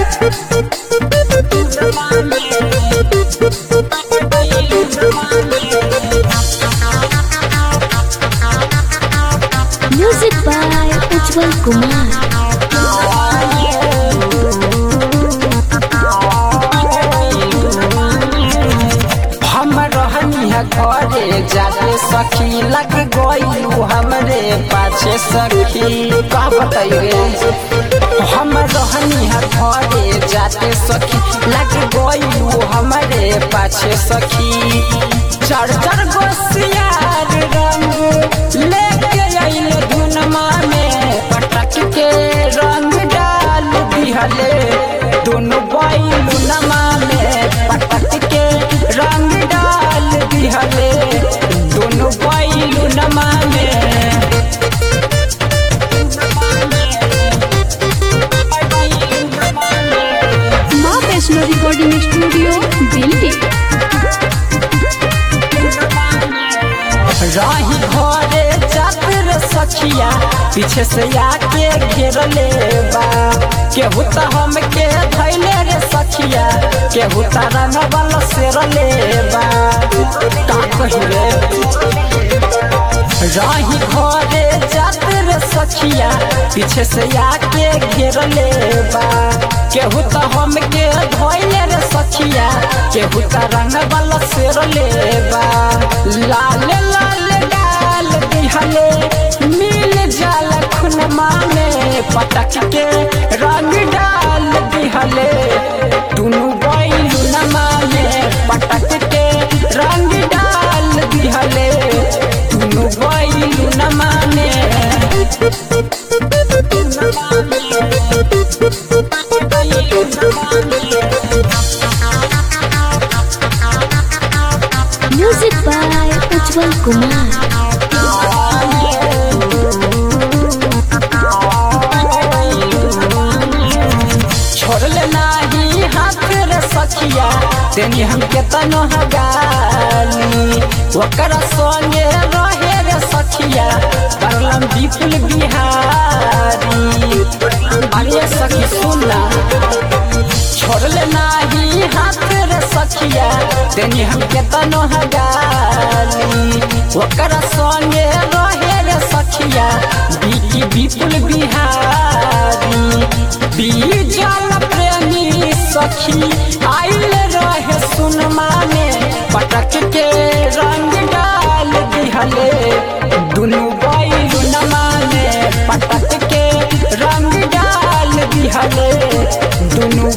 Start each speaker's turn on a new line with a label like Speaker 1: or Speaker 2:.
Speaker 1: Music by Ujjwal Kumar.
Speaker 2: हम रहनी है घरे जाते सखी लग गईलू हमरे पाछे सखी का बताइए हम रहनी है घरे जाते सखी लग गईलू हमरे पाछे सखी चढ़ चढ़ गोसियार रंग लेके आइल धुनमा में पटक के रंग डाल दिहले दोनों बैलू नमा में पटक के रंग डाल दिहले दोनों बैलू नमा में
Speaker 1: माँ वैष्णो रिकॉर्डिंग स्टूडियो दिल्ली
Speaker 2: रही घरे चातर सखिया पीछे से आके घेर ले बा केहू त हमके धैले रे सखिया केहू त रंगवल सेर ले बा का कही रे रही घरे चातर सखिया पीछे से आके घेर ले बा केहू त हमके धैले रे सखिया केहू त रंगवल सेर ले बा लाल लाल डाल दिहले मिल जाल खुनमा में पटक के रंग डाल दिहले दुनु बैलू नमा में पटक के रंग डाल दिहले दुनु बैलू नमा में
Speaker 1: Music by Ujjwal Kumar.
Speaker 2: छोड़ले नाही हाथ रे सखिया तेनी हमके तनो हगाली ओकरा संगे रहे रे सखिया करलम विपुल बिहारी अरे सखी सुनला छोड़ले नाही हाथ रे सखिया तेनी हमके तनो हगाली ओकरा संगे रहे रे सखिया बीकी विपुल बिहारी बीजल प्रेमी सखी आइल रहे सुनमा में पटक के रंग डाल दिहले दुनु बैलू नमा में पटक के रंग डाल दिहले दुनु